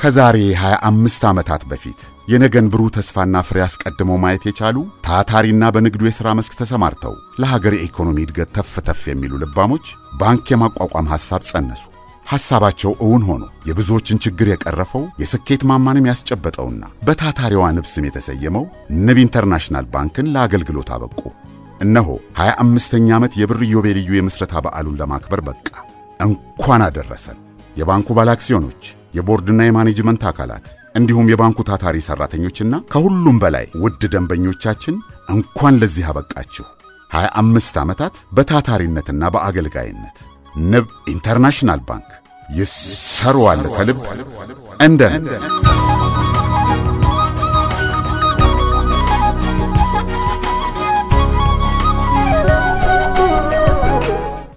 ከዛሬ 25 ዓመታት በፊት የነገን ብሩህ ተስፋና ፍሬ አስቀድመው ማየት የቻሉ ታታሪና በንግዱ የሥራ መስክ ተሰማርተው ለሀገር የኢኮኖሚ እድገት ተፍ ተፍ የሚሉ ልባሞች ባንክ የማቋቋም ሐሳብ ጸነሱ። ሐሳባቸው እውን ሆኖ የብዙዎችን ችግር የቀረፈው የስኬት ማማንም ያስጨበጠውና በታታሪዋ ንብ ስም የተሰየመው ንብ ኢንተርናሽናል ባንክን ለአገልግሎት አበቁ። እነሆ 25ኛ ዓመት የብር ኢዮቤልዩ የምስረታ በዓሉን ለማክበር በቃ። እንኳን አደረሰን። የባንኩ ባለአክሲዮኖች፣ የቦርድና የማኔጅመንት አካላት እንዲሁም የባንኩ ታታሪ ሠራተኞችና ከሁሉም በላይ ውድ ደንበኞቻችን እንኳን ለዚህ አበቃችሁ። 25 ዓመታት በታታሪነትና በአገልጋይነት ንብ ኢንተርናሽናል ባንክ ይሰሩዋል ከልብ እንደ ንብ